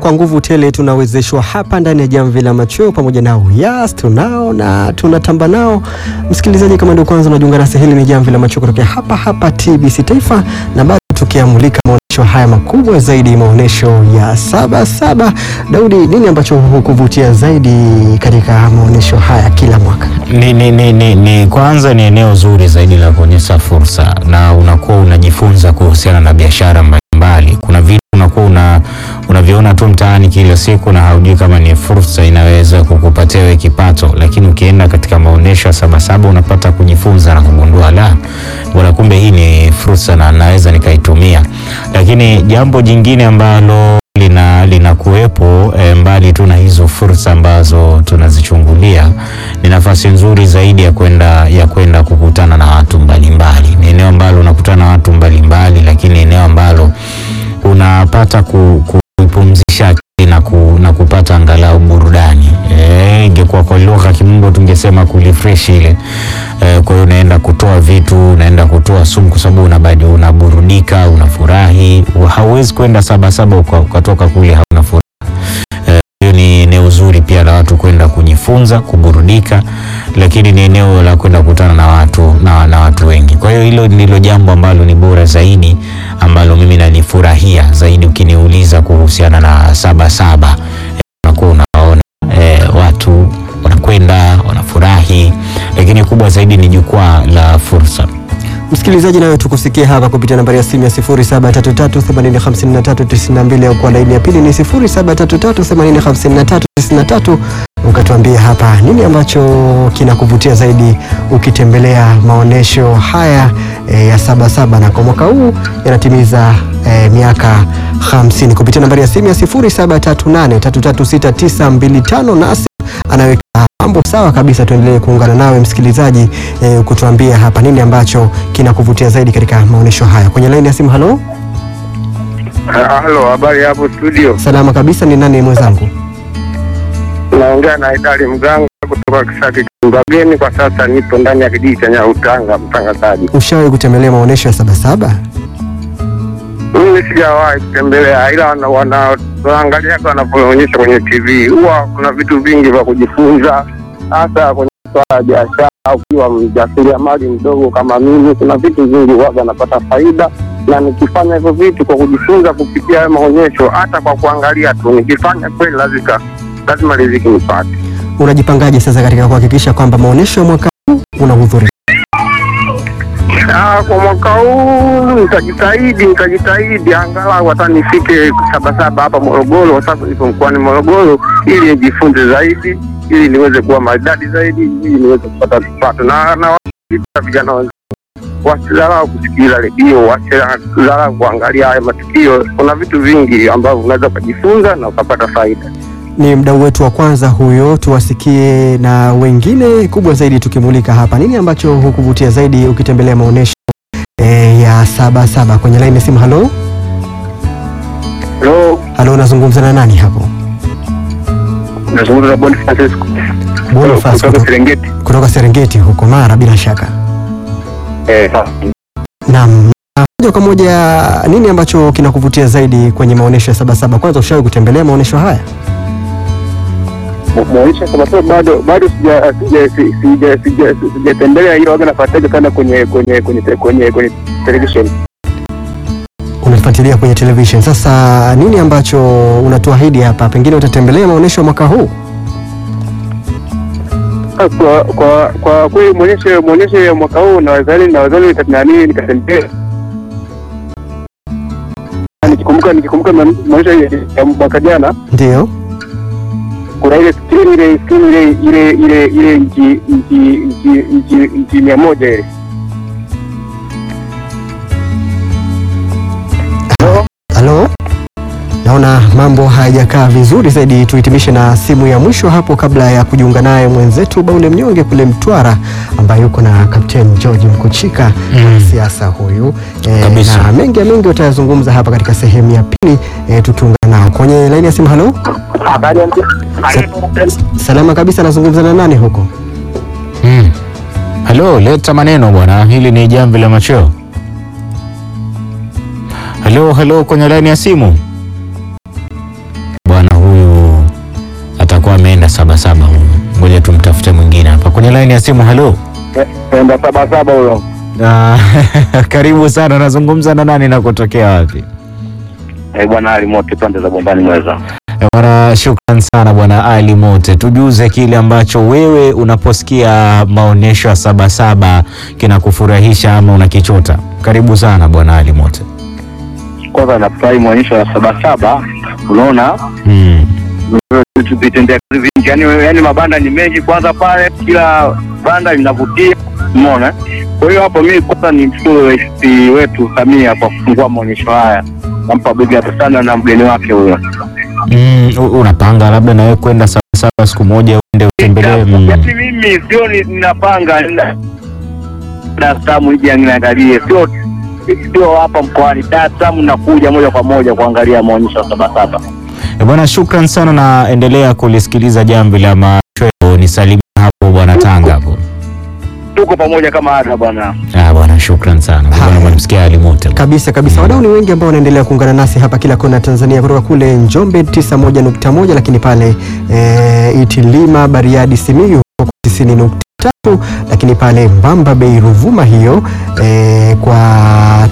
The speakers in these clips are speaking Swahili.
kwa nguvu tele tunawezeshwa hapa ndani ya jamvi la machweo pamoja na Uyas tunao na tunatamba nao. Msikilizaji, kama ndio kwanza unajiunga nasi, hili ni jamvi la machweo kutokea hapa hapa TBC Taifa, na bado tukiamulika maonyesho haya makubwa zaidi, maonyesho ya Sabasaba. Daudi, nini ambacho hukuvutia zaidi katika maonyesho haya kila mwaka? Ni, ni, ni, ni, ni kwanza ni eneo zuri zaidi la kuonyesha fursa na unakuwa unajifunza kuhusiana na biashara mbalimbali. Kuna vitu unakuwa una unaviona tu mtaani kila siku na haujui kama ni fursa inaweza kukupatia wewe kipato, lakini ukienda katika maonyesho ya Sabasaba unapata kujifunza na kugundua la bwana, kumbe hii ni fursa na naweza nikaitumia. Lakini jambo jingine ambalo lina linakuwepo e, mbali tu na hizo fursa ambazo tunazichungulia, ni nafasi nzuri zaidi ya kwenda ya kwenda kukutana na watu mbalimbali. Ni eneo ambalo unakutana na watu mbalimbali, lakini eneo ambalo unapata ku, kupumzisha akili na, ku, na kupata angalau burudani. Eh, ingekuwa kwa lugha ya kimombo tungesema kulifresh ile. Eh, kwa hiyo unaenda kutoa vitu, unaenda kutoa sumu kwa sababu unabadi unaburudika, unafurahi. Hauwezi kwenda Sabasaba uka- ukatoka kule hauna furaha. Eh, hiyo ni eneo zuri pia la watu kwenda kujifunza, kuburudika, lakini ni eneo la kwenda kukutana na watu na, na watu wengi. Kwa hiyo hilo ndilo jambo ambalo ni bora zaidi ambalo mimi nalifurahia zaidi ukiniuliza kuhusiana na Sabasaba. Eh, unakuwa unaona eh, watu wanakwenda wanafurahi, lakini kubwa zaidi ni jukwaa la fursa. Msikilizaji, nawe tukusikie hapa kupitia nambari ya simu ya 0733805392 au kwa laini ya pili ni 0733805393 ukatuambia hapa nini ambacho kinakuvutia zaidi ukitembelea maonyesho haya e, ya Sabasaba na kwa mwaka huu yanatimiza e, miaka 50 kupitia nambari ya simu ya 0738336925 nasi anaweka mambo sawa kabisa. Tuendelee kuungana nawe msikilizaji, eh, kutuambia hapa nini ambacho kinakuvutia zaidi katika maonyesho haya. Kwenye laini ya simu, halo, Halo, habari hapo studio. salama kabisa. Ni nani mwenzangu? Naongea na Idali Mganga kutoka Kisaki Kimbageni. Kwa sasa nipo ndani ya kijiji cha Nyautanga, mtangazaji. Ushawahi kutembelea maonyesho ya Sabasaba? Mimi sijawahi kutembelea, ila wana- wana- wanaangalia wanavyoonyesha kwenye TV. Huwa kuna vitu vingi vya kujifunza, hasa kwenye swala ya biashara. Ukiwa mjasiriamali mdogo kama mimi, kuna vitu vingi huwaga napata faida, na nikifanya hivyo vitu kwa kujifunza kupitia hayo maonyesho, hata kwa kuangalia tu, nikifanya kweli lazima lazima riziki nipate. Unajipangaje sasa katika kuhakikisha kwamba maonyesho ya mwaka huu unahudhuria? Ah, kwa mwaka huu nitajitahidi, nitajitahidi angalau hata nifike Sabasaba hapa Morogoro, kwa sababu nipo mkoani Morogoro, ili nijifunze zaidi, ili niweze kuwa maridadi zaidi, ili niweze kupata kipato na na wa- vijana wenzangu wasidharau kusikiliza redio, wasidharau kuangalia haya matukio. Kuna vitu vingi ambavyo unaweza ukajifunza na ukapata faida. Ni mdau wetu wa kwanza huyo, tuwasikie na wengine. Kubwa zaidi tukimulika hapa, nini ambacho hukuvutia zaidi ukitembelea maonyesho eh, ya Sabasaba? Kwenye laini ya simu, halo, Hello, halo, unazungumza na nani hapo? nazungumza na Boniface Francisco Boniface kutoka kutoka, Serengeti. kutoka Serengeti huko Mara, bila shaka. Eh, Naam, na moja kwa moja, nini ambacho kinakuvutia zaidi kwenye maonyesho ya Sabasaba? Kwanza, ushawahi kutembelea maonyesho haya? maonyesho kwa sababu bado bado sija sija sija sija sijatembelea, ila waga nafuatilia sana kwenye kwenye kwenye kwenye kwenye television. Unafuatilia kwenye television. Sasa nini ambacho unatuahidi hapa, pengine utatembelea maonyesho ya mwaka huu? Kwa kwa kwa kweli maonyesho maonyesho ya mwaka huu na wazali na wazali nani nikatembea nikikumbuka nikikumbuka ma- maonyesho ya ya mwaka jana, Ndio. kuna ile skrini ile skrini ile ile ile ile nchi nchi nchi nchi nchi mia moja ile Halo, naona mambo hayajakaa vizuri zaidi. Tuhitimishe na simu ya mwisho hapo kabla ya kujiunga naye mwenzetu Baule Mnyonge kule Mtwara, ambaye yuko na Kapteni George Mkuchika Mm. siasa huyu e, Kabisa. na mengi ya mengi utayazungumza hapa katika sehemu ya pili e, tukiungana nao kwenye laini ya simu. Halo, habari ya salama kabisa, nazungumza na nani huko? Mm. Halo, leta maneno bwana, hili ni jamvi la machweo. Halo, halo, kwenye laini ya simu. sabasaba huyu. Ngoja tumtafute mwingine hapa kwenye laini ya simu. Halo, Penda sabasaba huyo. Ah, karibu sana. Nazungumza na nani na kutokea wapi? Eh, bwana Ali Mote pande za Bombani Mweza. Eh, Bwana, shukran sana bwana Ali Mote, tujuze kile ambacho wewe unaposikia maonyesho ya Sabasaba kinakufurahisha ama unakichota. Karibu sana bwana Ali Mote. Kwanza nafurahi maonyesho ya sabasaba, unaona Mm. vitendea kazi vingi, yani, yani mabanda ni mengi. Kwanza pale kila banda linavutia, umeona. Kwa hiyo hapo mimi kwanza ni mshukuru rais wetu Samia kwa kufungua maonyesho haya, nampa bega hapa sana na mgeni wake huyo. Mm, u- unapanga labda na wewe kwenda Sabasaba siku moja uende utembelee? Mm. Yaani mimi sio ni- ninapanga nina- Dar es Salaam ije niangalie, sio sio hapa mkoani Dar es Salaam, nakuja moja kwa moja kuangalia maonyesho ya Sabasaba. Eh, Bwana, shukran sana na endelea kulisikiliza jamvi la machweo. Nisalimia hapo bwana Tanga hapo. Tuko pamoja kama ada bwana. Ah, bwana shukran sana. Bwana mnamsikia Ali Mote. Kabisa kabisa, wadau ni wengi ambao wanaendelea kuungana nasi hapa kila kona ya Tanzania, kutoka kule Njombe 91.1, lakini pale e, Itilima, Bariadi, Simiyu 90.3, lakini pale Mbamba Bay, Ruvuma hiyo e, kwa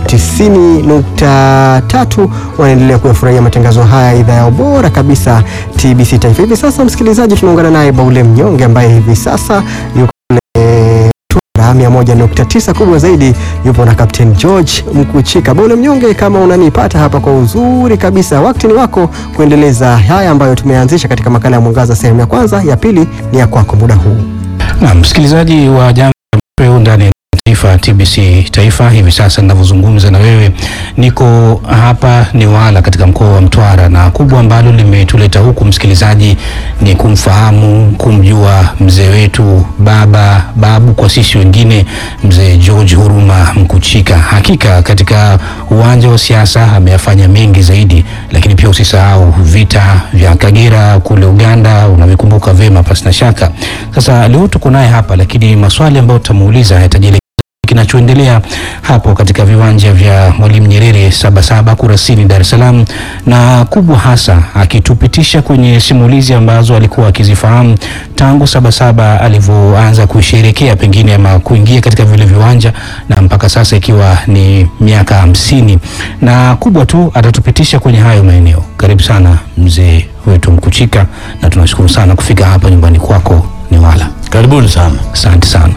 90.3 wanaendelea kuyafurahia matangazo haya idhaa yao bora kabisa TBC Taifa. Hivi sasa, msikilizaji, tunaungana naye Baule Mnyonge ambaye hivi sasa yuko kule Twara 101.9 kubwa zaidi yupo na Captain George Mkuchika. Baule Mnyonge, kama unanipata hapa kwa uzuri kabisa, wakati ni wako kuendeleza haya ambayo tumeanzisha katika makala ya Mwangaza sehemu ya kwanza. Ya pili ni ya kwako muda huu. Na msikilizaji wa Jambo la Machweo ndani ya Taifa TBC Taifa, hivi sasa ninavyozungumza na wewe niko hapa Newala katika mkoa wa Mtwara, na kubwa ambalo limetuleta huku msikilizaji ni kumfahamu, kumjua mzee wetu, baba babu kwa sisi wengine, mzee George Huruma Mkuchika. Hakika katika uwanja wa siasa ameyafanya mengi zaidi, lakini pia usisahau vita vya Kagera kule Uganda, unavikumbuka vema pasina shaka. Sasa leo tuko naye hapa, lakini maswali ambayo tutamuuliza yatajielekeza kinachoendelea hapo katika viwanja vya Mwalimu Nyerere Sabasaba Kurasini, Dar es Salaam, na kubwa hasa akitupitisha kwenye simulizi ambazo alikuwa akizifahamu tangu Sabasaba alivyoanza kusherekea pengine ama kuingia katika vile viwanja na mpaka sasa ikiwa ni miaka hamsini, na kubwa tu atatupitisha kwenye hayo maeneo. Karibu sana mzee wetu Mkuchika, na tunashukuru sana kufika hapa nyumbani kwako Newala. Karibuni sana. Asante sana.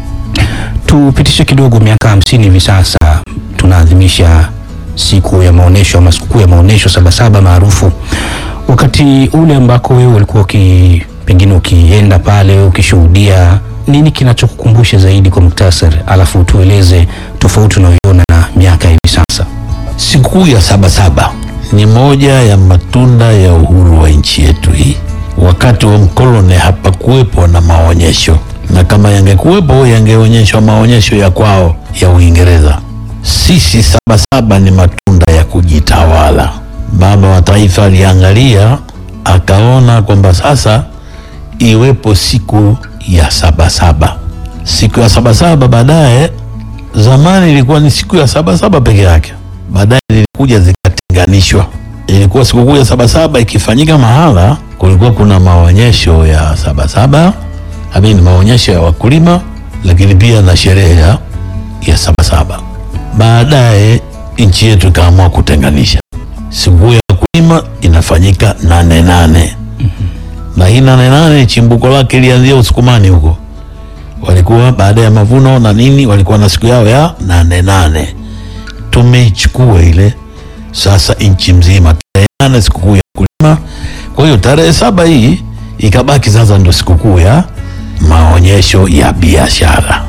Tupitishe kidogo, miaka hamsini hivi sasa tunaadhimisha siku ya maonyesho ama sikukuu ya maonyesho Sabasaba maarufu. Wakati ule ambako wewe ulikuwa uki, pengine ukienda pale ukishuhudia, nini kinachokukumbusha zaidi kwa muktasari, alafu tueleze tofauti unayoiona na miaka hivi sasa? Sikukuu ya Sabasaba ni moja ya matunda ya uhuru wa nchi yetu hii. Wakati wa mkoloni hapakuwepo na maonyesho, na kama yangekuwepo yangeonyeshwa maonyesho ya kwao ya Uingereza. Sisi Sabasaba ni matunda ya kujitawala. Baba wa taifa aliangalia akaona kwamba sasa iwepo siku ya Sabasaba. Siku ya Sabasaba baadaye, zamani ilikuwa ni siku ya Sabasaba peke yake, baadaye zilikuja zikatenganishwa. Ilikuwa sikukuu ya Sabasaba ikifanyika mahala kulikuwa kuna maonyesho ya Sabasaba, amini maonyesho ya wakulima, lakini pia na sherehe ya, ya Sabasaba. Baadaye nchi yetu ikaamua kutenganisha sikukuu ya wakulima inafanyika nane nane na hii nane nane chimbuko lake ilianzia Usukumani huko, walikuwa baada ya mavuno na nini, walikuwa na siku yao ya nane nane. Tumeichukua ile sasa nchi mzima tarehe nane sikukuu ya wakulima. Kwa hiyo tarehe saba hii ikabaki sasa ndo sikukuu ya maonyesho ya biashara.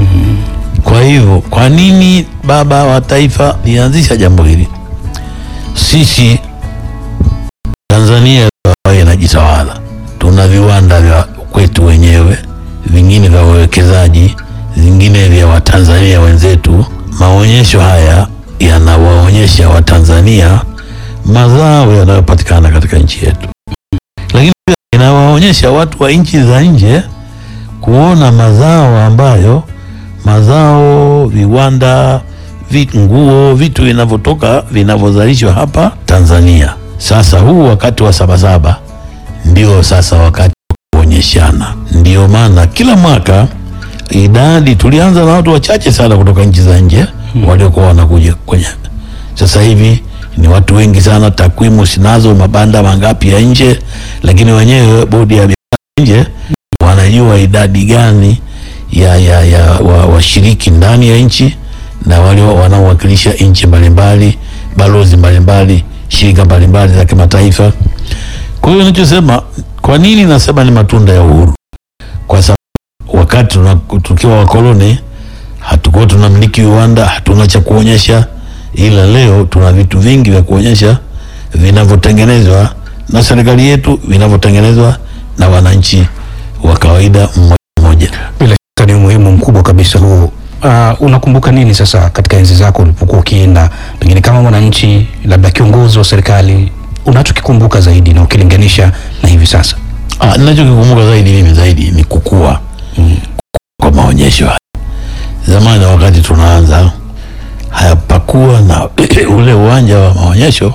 Kwa hivyo, kwa nini baba wa taifa lianzisha jambo hili? Sisi Tanzania ambayo inajitawala, tuna viwanda vya kwetu wenyewe, vingine vya wawekezaji, vingine vya Watanzania wenzetu. Maonyesho haya yanawaonyesha Watanzania mazao yanayopatikana katika nchi yetu, lakini pia inawaonyesha watu wa nchi za nje kuona mazao ambayo mazao, viwanda, vi- nguo, vitu vinavyotoka vinavyozalishwa hapa Tanzania. Sasa huu wakati wa Sabasaba ndio sasa wakati wa kuonyeshana. Ndio maana kila mwaka idadi, tulianza na watu wachache sana kutoka nchi za nje waliokuwa wanakuja kwenye, sasa hivi ni watu wengi sana. Takwimu sinazo mabanda mangapi ya nje, lakini wenyewe bodi ya biashara nje wanajua idadi gani ya, ya, ya wa- washiriki ndani ya nchi na wale wa- wanaowakilisha nchi mbalimbali, balozi mbalimbali, shirika mbalimbali za kimataifa. Kwa hiyo ninachosema, kwa nini nasema ni matunda ya uhuru? Kwa sababu wakati tuna- tukiwa wakoloni hatukuwa tunamiliki viwanda, hatuna cha kuonyesha, ila leo tuna vitu vingi vya kuonyesha vinavyotengenezwa na serikali yetu, vinavyotengenezwa na wananchi wa kawaida mmoja mmoja. Bila shaka ni umuhimu mkubwa kabisa huu. Uh, unakumbuka nini sasa katika enzi zako ulipokuwa ukienda, pengine kama mwananchi, labda kiongozi wa serikali, unachokikumbuka zaidi na ukilinganisha na hivi sasa? Ah, ninachokikumbuka zaidi mimi zaidi ni kukua kwa maonyesho haya. Zamani wakati tunaanza hayapakuwa na ule uwanja wa maonyesho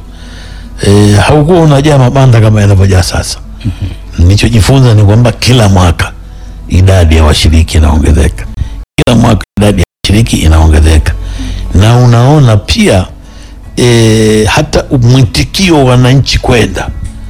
e, haukuwa unajaa mabanda kama yanavyojaa sasa. Nilichojifunza ni kwamba kila mwaka idadi ya washiriki inaongezeka, kila mwaka idadi ya washiriki inaongezeka, na unaona pia e, hata mwitikio wa wananchi kwenda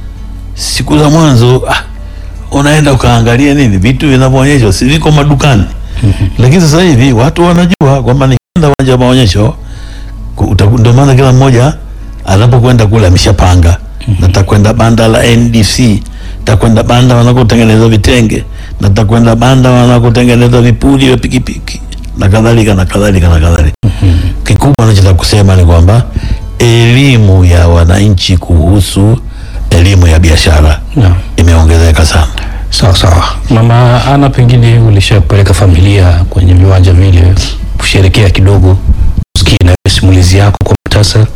siku za mwanzo ah, unaenda ukaangalia nini vitu vinavyoonyeshwa si viko madukani lakini sasa hivi watu wanajua kwamba nikienda uwanja wa maonyesho ku- utaku- ndio maana kila mmoja anapokwenda kule ameshapanga natakwenda banda la NDC takwenda banda wanakotengeneza vitenge natakwenda banda wanakotengeneza vipuli vya pikipiki na kadhalika na kadhalika na kadhalika kikubwa anachotaka kusema ni kwamba elimu ya wananchi kuhusu elimu ya biashara Naam. imeongezeka sana. Sawa sawa. Mama Ana, pengine ulishapeleka familia kwenye viwanja vile kusherekea kidogo, usikie na wewe simulizi yako kwa muhtasari,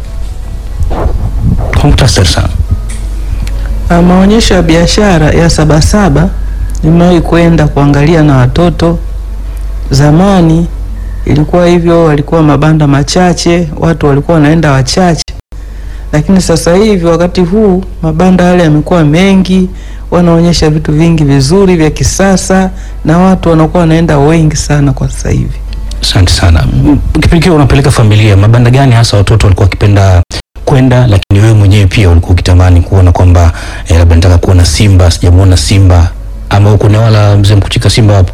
kwa muhtasari sana. Ah, maonyesho ya biashara ya Sabasaba nimewahi kwenda kuangalia na watoto. Zamani ilikuwa hivyo, walikuwa mabanda machache, watu walikuwa wanaenda wachache, lakini sasa hivi wakati huu mabanda yale yamekuwa mengi, wanaonyesha vitu vingi vizuri vya kisasa na watu wanakuwa wanaenda wengi sana kwa sasa hivi. Asante sana. M- Kipindi kile unapeleka familia, mabanda gani hasa watoto walikuwa wakipenda kwenda, lakini wewe mwenyewe pia ulikuwa ukitamani kuona kwamba eh, labda nataka kuona simba, sijamuona simba, ama huko wala mzee mkuchika simba hapo?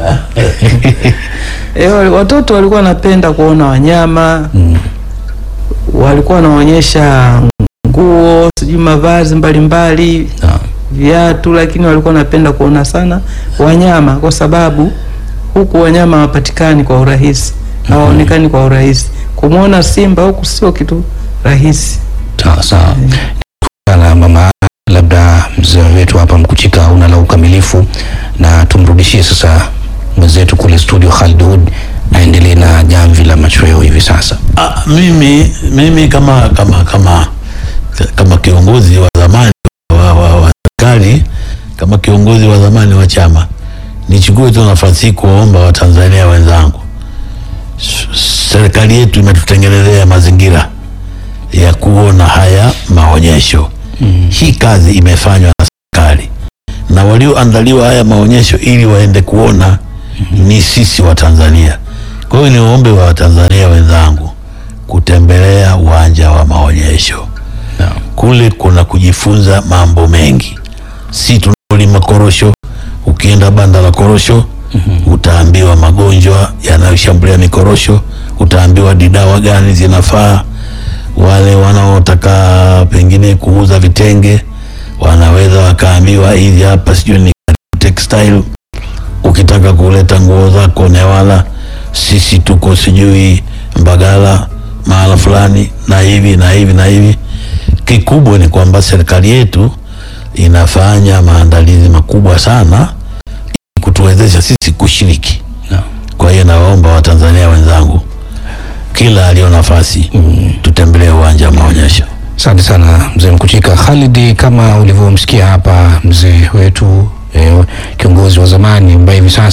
E, watoto walikuwa wanapenda kuona wanyama Mm. walikuwa wanaonyesha nguo, sijui mavazi mbalimbali, Naam. viatu, lakini walikuwa wanapenda kuona sana wanyama, kwa sababu huku wanyama hawapatikani kwa urahisi, hawaonekani kwa urahisi. Kumwona simba huku sio kitu rahisi. Sawa sawa. Sana mama, labda mzee wetu hapa Mkuchika una la ukamilifu, na tumrudishie sasa mwenzetu kule studio Khalid Hood aendelee na jamvi la machweo hivi sasa. Ah, mimi mimi kama kama kama kama kiongozi wa zamani wa, wa, wa serikali kama kiongozi wa zamani wa chama nichukue tu nafasi hii kuwaomba Watanzania wenzangu, S- serikali yetu imetutengenezea mazingira ya kuona haya maonyesho mm. Hii kazi imefanywa na serikali na walioandaliwa haya maonyesho ili waende kuona ni sisi wa Tanzania. Kwa hiyo niwaombe wa Watanzania wenzangu kutembelea uwanja wa maonyesho Naam. kule kuna kujifunza mambo mengi, si tunalima korosho. Ukienda banda la korosho utaambiwa magonjwa yanayoshambulia mikorosho, utaambiwa ni dawa gani zinafaa. Wale wanaotaka pengine kuuza vitenge wanaweza wakaambiwa hizi hapa, sijui ni textile. Ukitaka kuleta nguo zako Newala, sisi tuko sijui Mbagala mahala fulani na hivi na hivi na hivi. Kikubwa ni kwamba serikali yetu inafanya maandalizi makubwa sana ili kutuwezesha sisi kushiriki. Naam. Kwa hiyo nawaomba Watanzania wenzangu, kila aliyo nafasi tutembelee uwanja wa maonyesho. Asante sana mzee Mkuchika. Khalid, kama ulivyomsikia hapa mzee wetu eh, kiongozi wa zamani ambaye hivi sasa ameamua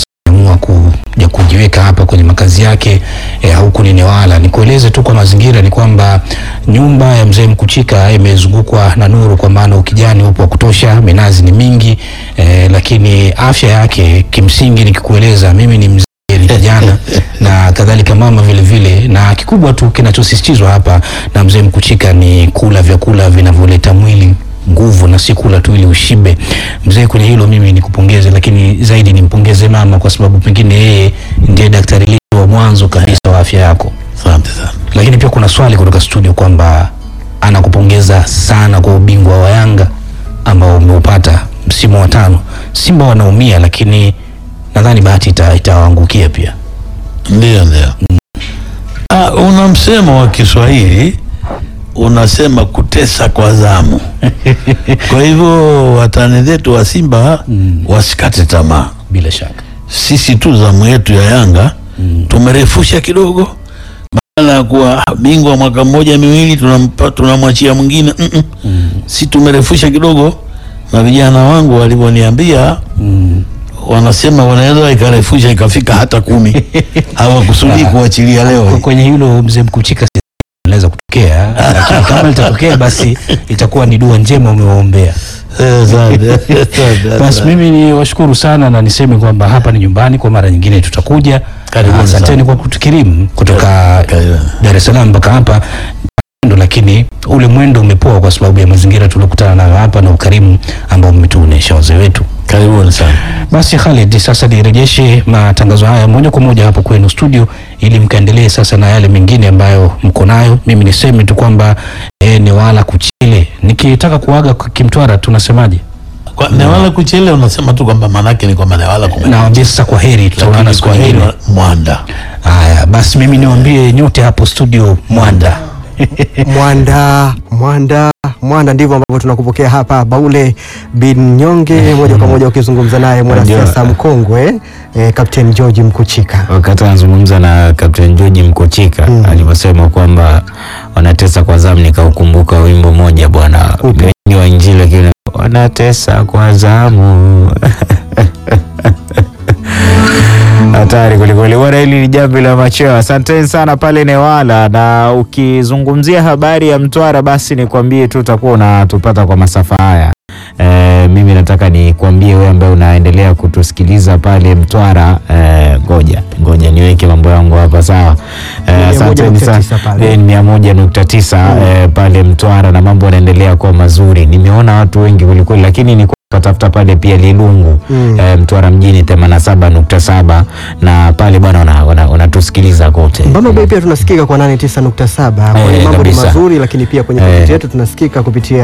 ameamua kuja kujiweka hapa kwenye makazi yake eh, huku ni Newala. Nikueleze tu kwa mazingira ni kwamba nyumba ya mzee Mkuchika imezungukwa na nuru, kwa maana ukijani upo wa kutosha, minazi ni mingi eh, lakini afya yake kimsingi nikikueleza, mimi ni mzee ni kijana na kadhalika mama vile vile, na kikubwa tu kinachosisitizwa hapa na mzee Mkuchika ni kula vyakula vinavyoleta mwili nguvu na si kula tu ili ushibe. Mzee, kwenye hilo mimi nikupongeze, lakini zaidi nimpongeze mama kwa sababu pengine yeye ndiye daktari lito wa mwanzo kabisa wa afya yako. Asante sana. Lakini pia kuna swali kutoka studio kwamba anakupongeza sana kwa ubingwa wa Yanga ambao umeupata msimu wa tano. Simba wanaumia, lakini nadhani bahati ita- itawaangukia pia. Ndio, ndio. Ah, una msemo wa Kiswahili unasema kutesa kwa zamu. Kwa hivyo watani zetu wa Simba wasikate tamaa. Bila shaka Sisi tu zamu yetu ya Yanga tumerefusha kidogo, badala ya kuwa bingwa mwaka mmoja miwili tunampa tunamwachia mwingine mm -mm. Si tumerefusha kidogo, na vijana wangu walivyoniambia wanasema wanaweza ikarefusha ikafika hata kumi. Hawakusudii kuachilia Kwa- leo. kwenye hilo mzee Mkuchika si- inaweza kutokea, lakini kama litatokea basi itakuwa ni dua njema umewaombea. Eh, asante, asante, Basi asante. mimi ni washukuru sana na niseme kwamba hapa ni nyumbani, kwa mara nyingine tutakuja. Karibuni Asanteni sana. kwa kutukirimu kutoka Karibuni. Dar es Salaam mpaka hapa mwendo, lakini ule mwendo umepoa kwa sababu ya mazingira tuliokutana nayo hapa na ukarimu ambao mmetuonesha wazee wetu. Karibuni sana. Basi Khalid, sasa nirejeshe matangazo haya moja kwa moja hapo kwenu studio, ili mkaendelee sasa na yale mengine ambayo mko nayo. Mimi niseme tu kwamba eh, ni wala kuchile. Nikitaka kuaga kwa Kimtwara tunasemaje? Kwa Newala kuchele unasema tu kwamba manake ni kwamba Newala kume. Nawaambia sasa kwa heri, tutaonana Lakini siku kwa heri nyingine. Mwanda. Haya basi, mimi niwaambie nyote hapo studio Mwanda. Mwanda, Mwanda, Mwanda, ndivyo ambavyo tunakupokea hapa Baule bin Nyonge, moja kwa moja ukizungumza naye mwanasiasa mkongwe eh, Captain George Mkuchika. wakati anazungumza na Captain George Mkochika Mm. alivyosema kwamba wanatesa kwa zamu, nikaukumbuka wimbo moja bwana, Upi? wengi wa Injili lakini wanatesa kwa zamu hatari kwelikweli bwana. Hili ni jambo la macheo. Asanteni sana pale Newala, na ukizungumzia habari ya Mtwara, basi nikwambie tu utakuwa unatupata kwa masafa haya. E, mimi nataka nikwambie wewe ambaye unaendelea kutusikiliza pale Mtwara, e, ngoja ngoja niweke mambo yangu hapa sawa. E, Mia moja asanteni nukta sana tisa pale. E, ni mia moja nukta tisa e, pale Mtwara na mambo yanaendelea kuwa mazuri. Nimeona watu wengi kwelikweli, lakini ni katafuta pale pia Lilungu Mm. e, Mtwara mjini 87.7 na pale bwana wanatusikiliza wana, wanatusikiliza kote. Mbamba Bay pia tunasikika kwa 89.7. Kwa Eh, hiyo mambo ni kabisa. mazuri, lakini pia kwenye Eh. tovuti yetu tunasikika kupitia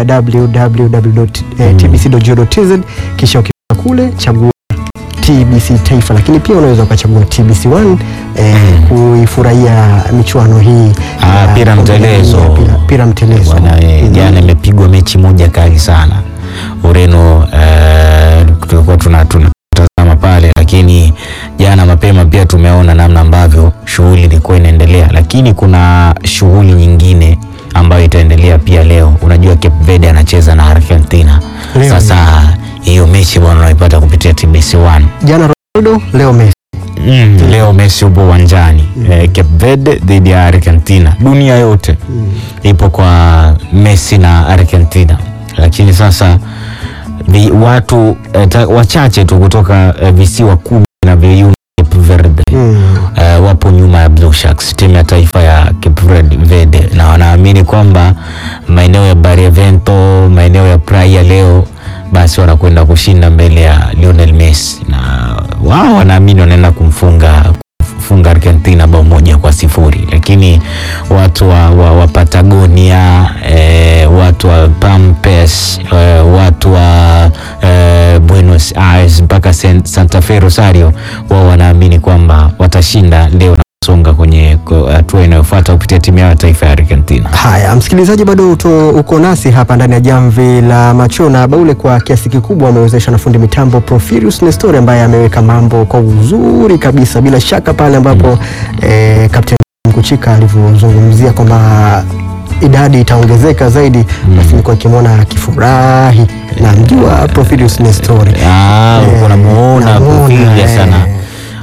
www.tbc.go.tz, kisha ukifika kule chagua TBC Taifa, lakini pia unaweza ukachagua TBC 1 eh, kuifurahia michuano hii Ah, ya pira kombe la mtelezo. dunia, pira- pira mtelezo Bwana eh, Mm. jana imepigwa mechi moja kali sana Ureno. eh, tulikuwa tuna tunatazama pale, lakini jana mapema pia tumeona namna ambavyo shughuli ilikuwa inaendelea, lakini kuna shughuli nyingine ambayo itaendelea pia leo. Unajua Cape Verde anacheza na Argentina. Leo. Sasa hiyo mechi bwana unaipata kupitia TBC 1. Jana Ronaldo, leo Messi. Mm, leo Messi upo uwanjani eh, Cape Verde dhidi ya Argentina. Dunia yote ipo kwa Messi na Argentina, lakini sasa vi, watu eh, ta, wachache tu kutoka eh, visiwa kumi na viunga Cape Verde Mm. eh, wapo nyuma ya Blue Sharks, timu ya taifa ya Cape Verde- Verde, na wanaamini kwamba maeneo ya Barlavento, maeneo ya Praia leo basi wanakwenda kushinda mbele ya Lionel Messi, na wao wanaamini wanaenda kumfunga funga Argentina bao moja kwa sifuri, lakini watu wa, wa, wa Patagonia eh, watu wa Pampes eh, watu wa eh, Buenos Aires mpaka San- Santa Fe Rosario, wao wanaamini kwamba watashinda leo na kusonga kwenye kwa hatua inayofuata kupitia timu yao ya taifa ya Argentina. Haya, msikilizaji, bado uto, uko nasi hapa ndani ya jamvi la macho na Baule kwa kiasi kikubwa amewezeshwa na fundi mitambo Profirius Nestori ambaye ameweka mambo kwa uzuri kabisa, bila shaka pale ambapo eh, Captain Mkuchika alivyozungumzia kwamba idadi itaongezeka zaidi, basi nilikuwa nikimwona akifurahi na mjua Profirius Nestori Ah, Eh, uko namuona namuona, kufiga eh, sana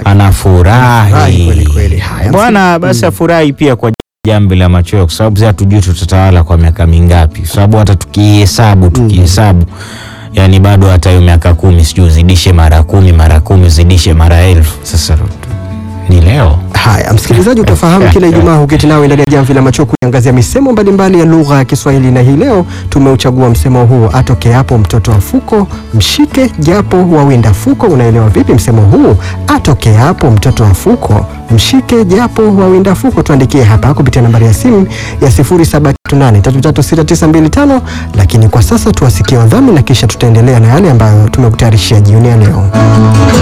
Furahi kweli anafurahi kweli. Haya, bwana. Basi afurahi pia kwa jambo la machweo, kwa sababu sasa hatujui tutatawala kwa miaka mingapi, kwa sababu hata tukihesabu tukihesabu yani bado hata hiyo miaka kumi sijui uzidishe mara kumi mara kumi uzidishe mara elfu sasa ni leo Haya, msikilizaji, utafahamu kila Ijumaa huketi nawe ndani ya jamvi la macho kuangazia misemo mbalimbali ya lugha ya Kiswahili, na hii leo tumeuchagua msemo huu, atoke hapo mtoto wa fuko mshike japo wawinda fuko. Unaelewa vipi msemo huu? Atoke hapo mtoto wa fuko mshike japo wawinda fuko. Tuandikie hapa kupitia nambari ya simu ya 0738336925, lakini kwa sasa tuwasikie wadhamini na kisha tutaendelea na yale ambayo tumekutayarishia jioni ya leo.